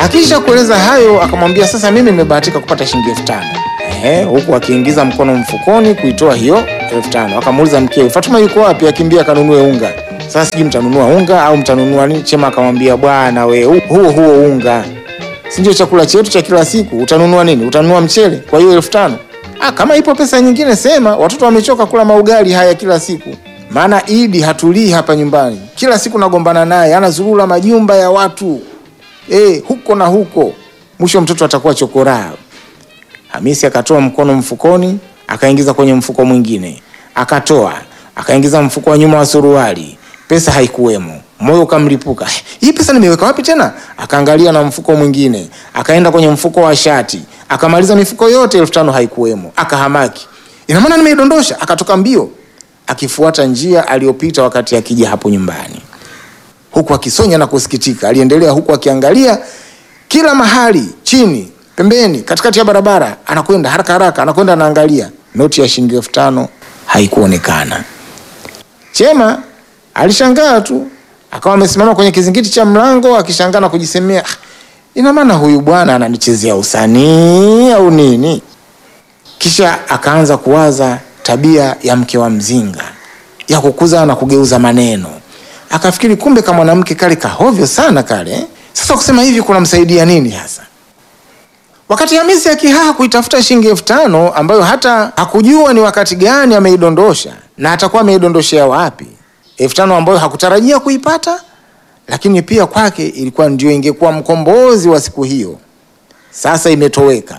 Akisha kueleza hayo, akamwambia sasa, mimi nimebahatika kupata shilingi elfu tano Ehe, huku akiingiza mkono mfukoni kuitoa hiyo elfu tano Akamuuliza mkewe, Fatuma yuko wapi? Akimbia akanunue unga. Sasa sijui mtanunua unga au mtanunua nini? Chema akamwambia, bwana we, hu- huo huo unga si ndio chakula chetu cha kila siku? Utanunua nini? Utanunua mchele kwa hiyo elfu tano? Ah, kama ipo pesa nyingine sema. Watoto wamechoka kula maugali haya kila siku, maana Idi hatulii hapa nyumbani, kila siku nagombana naye, anazurura majumba ya watu eh, huko na huko, mwisho mtoto atakuwa chokoraa. Hamisi akatoa mkono mfukoni, akaingiza kwenye mfuko mwingine, akatoa, akaingiza mfuko wa nyuma wa suruali, pesa haikuwemo. Moyo ukamlipuka, "Eh, hii pesa nimeweka wapi tena? Akaangalia na mfuko mwingine, akaenda kwenye mfuko wa shati, akamaliza mifuko yote, elfu tano haikuwemo. Akahamaki, ina maana nimeidondosha. Akatoka mbio, akifuata njia aliyopita wakati akija hapo nyumbani huku akisonya na kusikitika. Aliendelea huku akiangalia kila mahali, chini, pembeni, katikati ya barabara, anakwenda haraka haraka, anakwenda anaangalia. Noti ya shilingi elfu tano haikuonekana. Chema alishangaa tu, akawa amesimama kwenye kizingiti cha mlango akishangaa na kujisemea, "Ah, ina maana huyu bwana ananichezea usanii au nini? Kisha akaanza kuwaza tabia ya mke wa mzinga ya kukuza na kugeuza maneno. Akafikiri kumbe kama mwanamke kale kahovyo sana kale. eh? Sasa kusema hivi kunamsaidia nini hasa? Wakati Hamisi akihaa kuitafuta shilingi elfu tano ambayo hata hakujua ni wakati gani ameidondosha na atakuwa ameidondoshea wapi, elfu tano ambayo hakutarajia kuipata, lakini pia kwake ilikuwa ndio ingekuwa mkombozi wa siku hiyo. Sasa imetoweka.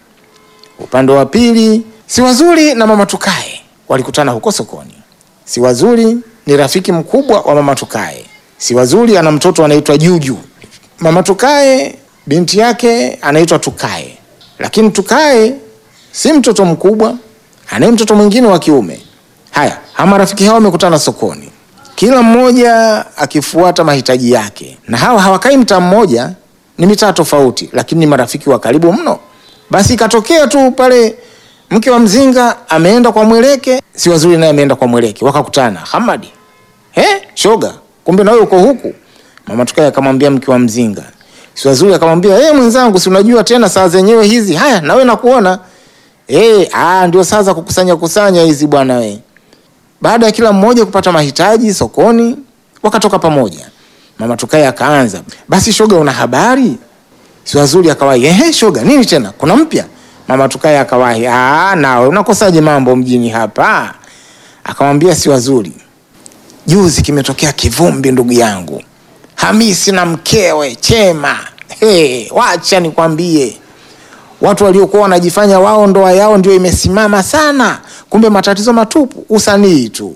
Upande wa pili, si wazuri na mama Tukae walikutana huko sokoni. Si wazuri ni rafiki mkubwa wa mama Tukae. Si wazuri ana mtoto anaitwa Juju. Mama Tukae binti yake anaitwa Tukae, lakini Tukae si mtoto mkubwa, anaye mtoto mwingine wa kiume. Haya, hawa marafiki hao wamekutana sokoni, kila mmoja akifuata mahitaji yake, na hawa hawakai mtaa mmoja, ni mitaa tofauti, lakini ni marafiki wa karibu mno. Basi ikatokea tu pale mke wa mzinga ameenda kwa Mweleke, si wazuri naye ameenda kwa Mweleke, wakakutana. Hamadi, he, shoga, kumbe na wewe uko huku? Mama Tukae akamwambia mke wa mzinga, si wazuri akamwambia, eh, mwenzangu, si unajua tena saa zenyewe hizi. Haya, na wewe nakuona eh, ah, ndio saa za kukusanya kusanya hizi bwana we. Baada ya kila mmoja kupata mahitaji sokoni, wakatoka pamoja. Mama Tukae akaanza, basi shoga, una habari? Si wazuri akawahi, ehe, shoga, nini tena, kuna mpya? Mama Tukae akawahi, ah, nawe unakosaje mambo mjini hapa? Akamwambia si wazuri, juzi kimetokea kivumbi ndugu yangu Hamisi na mkewe Chema. Hey, wacha nikwambie, watu waliokuwa wanajifanya wao ndoa yao ndio imesimama sana, kumbe matatizo matupu, usanii tu.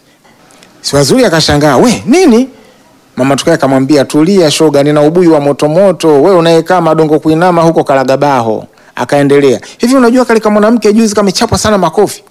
Si wazuri akashangaa, we nini? Mama Tukae akamwambia tulia shoga, nina ubuyu wa motomoto, we unayekaa madongo kuinama huko Kalagabaho. Akaendelea hivi, unajua kale kama mwanamke juzi kamechapwa sana makofi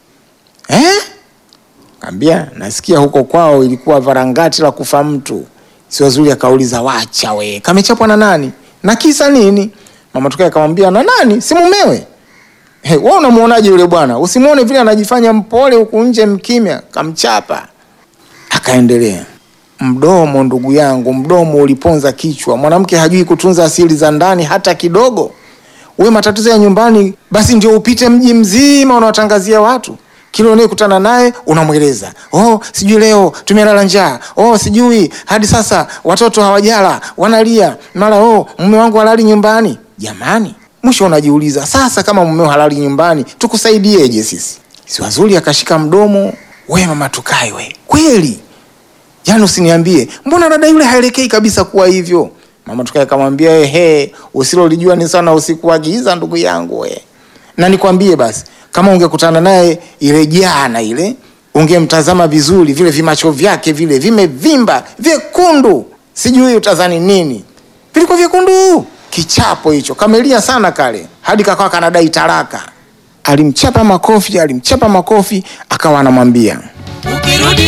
eh? Kaambia nasikia huko kwao ilikuwa varangati la kufa mtu. Si wazuri akauliza wacha we, kamechapwa na nani na kisa nini? Mama Tukae akamwambia na nani, si mumewe. Hey, wewe unamuonaje yule bwana? Usimuone vile anajifanya mpole huku nje mkimya, kamchapa. Akaendelea, mdomo ndugu yangu, mdomo uliponza kichwa. Mwanamke hajui kutunza asili za ndani hata kidogo. We matatizo ya nyumbani basi ndio upite mji mzima unawatangazia watu kila unayekutana naye unamweleza, oh, sijui leo tumelala njaa, oh, sijui hadi sasa watoto hawajala wanalia, mara oh, mume wangu halali nyumbani. Jamani, mwisho unajiuliza sasa, kama mumeo halali nyumbani tukusaidieje sisi? Si wazuri akashika mdomo, we mama Tukae, we kweli Yaani usiniambie, mbona dada yule haelekei kabisa kuwa hivyo? Mama Tukae akamwambia, ehe, usilolijua ni sana usikuagiza ndugu yangu we. Na nikwambie basi, kama ungekutana naye ile jana ile, ungemtazama vizuri, vile vimacho vyake vile vimevimba vyekundu, sijui utazani nini, vilikuwa vyekundu. Kichapo hicho kamelia sana kale, hadi kakawa kanadai talaka. Alimchapa makofi, alimchapa makofi, akawa anamwambia